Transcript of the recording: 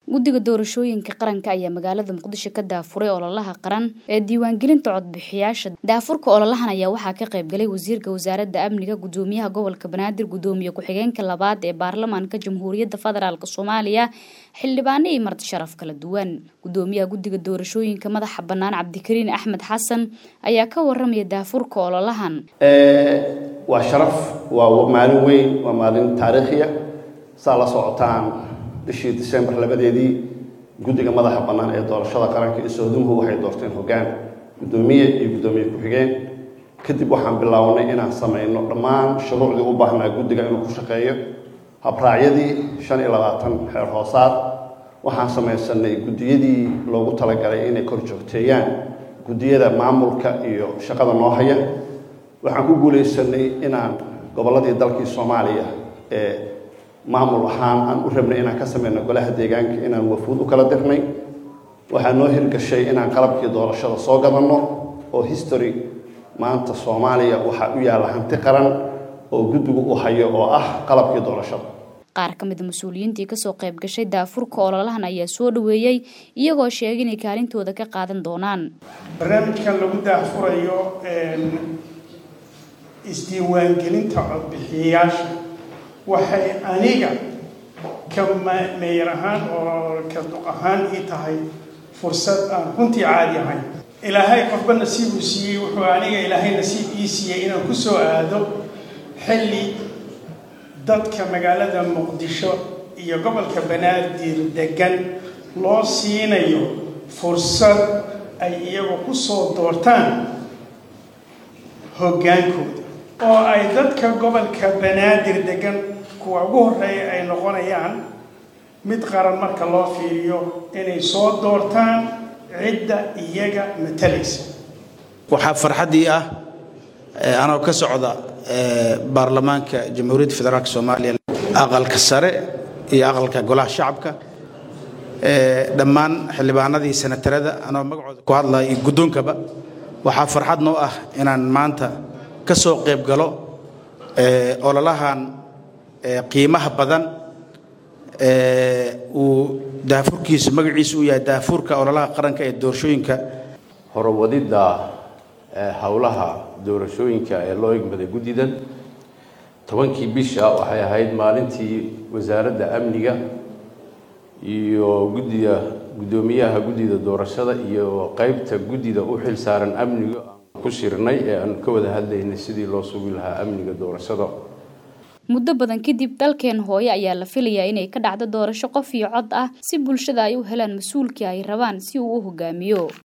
guddiga doorashooyinka qaranka ayaa magaalada muqdisho ka daafuray ololaha qaran ee diiwaangelinta codbixiyaasha daafurka ololahan ayaa waxaa ka qaybgalay wasiirka wasaaradda amniga gudoomiyaha gobolka banaadir gudoomiye ku-xigeenka labaad ee baarlamaanka jamhuuriyadda federaalk soomaaliya xildhibaano iyo marti sharaf kala duwan gudoomiyaha guddiga doorashooyinka madaxa bannaan cabdikariin axmed xasan ayaa ka waramaya daafurka ololahan waa sharaf waa maalin weyn waa maalin taariikhiya saa la socotaan bishii disembar labadeedii guddiga madaxa bannaan ee doorashada qaranka iyo soodumuhu waxay doorteen hoggaan guddoomiye iyo guddoomiye ku-xigeen kadib waxaan bilownay inaan samayno dhammaan shuruucdii u baahnaa guddiga inuu ku shaqeeyo habraacyadii shan iyo labaatan xeer hoosaad waxaan samaysanay guddiyadii loogu talagalay inay kor joogteeyaan guddiyada maamulka iyo shaqada noo haya waxaan ku guulaysanay inaan gobolladii dalkii soomaaliya ee maamul ahaan aan u rabnay inaan ka samayno golaha deegaanka inaan wafuud u kala dirnay waxaa noo hirgashay inaan qalabkii doorashada soo gadanno oo history maanta soomaaliya waxaa u yaalla hanti qaran oo guddigu u hayo oo ah qalabkii doorashada qaar ka mida mas-uuliyiintii kasoo qayb gashay daafurka ololahan ayaa soo dhaweeyey iyagoo sheegay inay kaalintooda ka qaadan doonaan barnaamijkan lagu daafurayo isdiiwaangelinta codbixiyayaasha waxay aniga ka meeyar ahaan oo ka duq ahaan ii tahay fursad aan runtii caadi ahayn ilaahay qofba nasiibuu siiyey wuxuu aniga ilaahay nasiib ii siiyey inaan ku soo aado xilli dadka magaalada muqdisho iyo gobolka banaadir degan loo siinayo fursad ay iyagu ku soo doortaan hoggaankooda oo ay dadka gobolka banaadir degan kuwa ugu horreeya ay noqonayaan mid qaran marka loo fiiriyo inay soo doortaan cidda iyaga matalaysa waxaa farxaddii ah anoo ka socda baarlamaanka jamhuuriyadda federaalk soomaaliya aqalka sare iyo aqalka golaha shacabka dhammaan xildhibaanadii senatarada anoo magacooda ku hadlaya iyo guddoonkaba waxaa farxad noo ah inaan maanta ka soo qayb galo ololahan qiimaha badan uu daafurkiisa magaciisa uu yahay daafurka ololaha qaranka ee doorashooyinka horowadidda howlaha doorashooyinka ee loo egmaday guddidan tobankii bisha waxay ahayd maalintii wasaaradda amniga iyo guddiga guddoomiyaha guddida doorashada iyo qeybta guddida u xil saaran amniga aan ku shirnay ee aan ka wada hadlaynay sidii loo sugi lahaa amniga doorashada muddo badan kadib dalkeen hooye ayaa la filayaa inay ka dhacdo doorasho qof iyo cod ah si bulshada ay u helaan mas-uulkii ay rabaan si uu u hogaamiyo